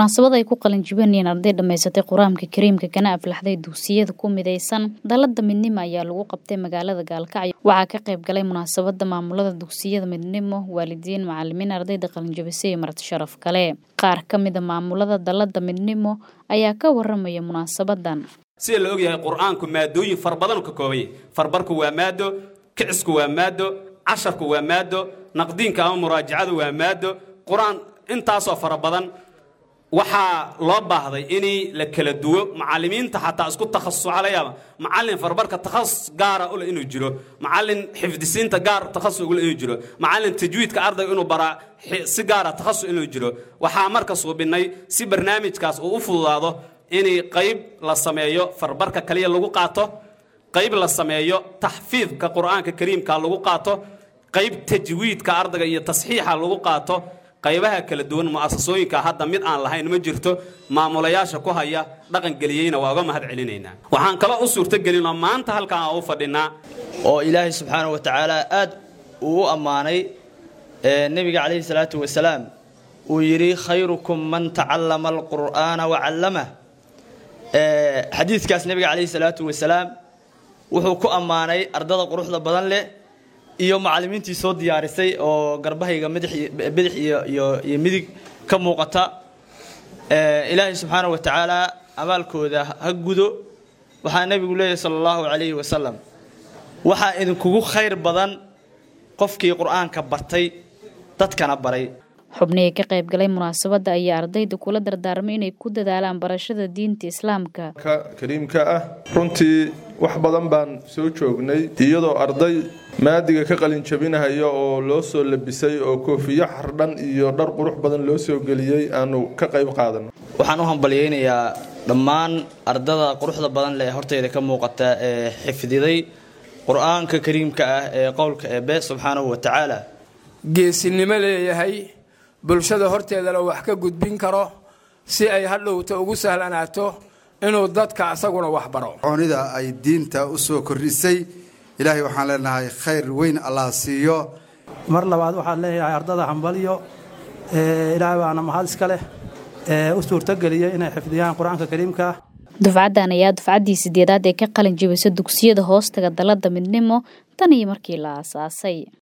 munaasabad ay ku qalin jibinayeen arday dhammaysatay qur-aanka kariimka kana aflaxday dugsiyada ku midaysan dalada midnimo ayaa lagu qabtay magaalada gaalkacyo waxaa ka qayb galay munaasabada maamulada dugsiyada midnimo waalidiin macalimiin ardayda qalinjabisay iyo marti sharaf kale qaar ka mida maamulada dalada midnimo ayaa ka waramaya munaasabadan sida la ogyahay qur-aanku maadooyin far badan ka koobanya farbarku waa maado kicisku waa maado casharku waa maado naqdiinka ama muraajacadu waa maado qur-aan intaasoo fara badan waxaa loo baahday in la kala duwo macalimiinta xataa isku takhasusa laga yaaba macalin farbarka takhasus gaara ule inuu jiro macalin xifdisiinta gaar takhasus ule inuu jiro macalin tajwiidka ardayga inuu baraa si gaara takhasus inuu jiro waxaa marka suubinay si barnaamijkaas uu u fududaado in qayb la sameeyo farbarka kaliya lagu qaato qayb la sameeyo taxfiidka qur-aanka kariimka lagu qaato qayb tajwiidka ardayga iyo tasxiixa lagu qaato qaybaha kala duwan mu'asasooyinka hadda mid aan lahayn ma jirto maamulayaasha ku haya dhaqangeliyeyna waa uga mahad celinaynaa waxaan kalo u suurtogelinoo maanta halkaan aan u fadhinaa oo ilaahay subxaana wa tacaala aad uu u ammaanay nebiga calayhi salaatu wasalaam uu yidhi khayrukum man tacallama alqur'aana wacallamah xadiidkaas nebiga calayhi salaatu wasalaam wuxuu ku ammaanay ardada quruxda badan leh iyo macalimiintii soo diyaarisay oo garbahayga bidix iyo midig ka muuqata ilaahay subxaana wa tacaala abaalkooda ha gudo waxaa nebigu leeyahy sala allahu calayhi wasalam waxaa idinkugu khayr badan qofkii qur-aanka bartay dadkana baray xubnihii ka qayb galay munaasabadda ayaa ardayda kula dardaarmay inay ku dadaalaan barashada diinta islaamka kariimka ah runtii wax badan baan soo joognay iyadoo arday maadiga ka qalin jabinahaya oo loo soo labisay oo koofiyo xardhan iyo dhar qurux badan loo soo geliyey aanu ka qayb qaadano waxaan u hambalyaynayaa dhammaan ardada quruxda badan leh horteyda ka muuqata ee xifdiday qur-aanka kariimka ah ee qowlka eebe subxaanahu wa tacaala geesinimo leeyahay bulshada horteedana wax ka gudbin karo si ay hadhowta ugu sahlanaato inuu dadka asaguna wax baro coonida ay diinta u soo kordhisay ilaahay waxaan leenahay khayr weyn allah siiyo mar labaad waxaan leeyahay ardada hambalyo ilaahay baana mahad iska leh u suurtogeliyay inay xifdiyaan qur-aanka kariimka dufcaddan ayaa dufcaddii sideedaad ee ka qalin jibisa dugsiyada hoostaga dalada midnimo tan iyo markii la aasaasay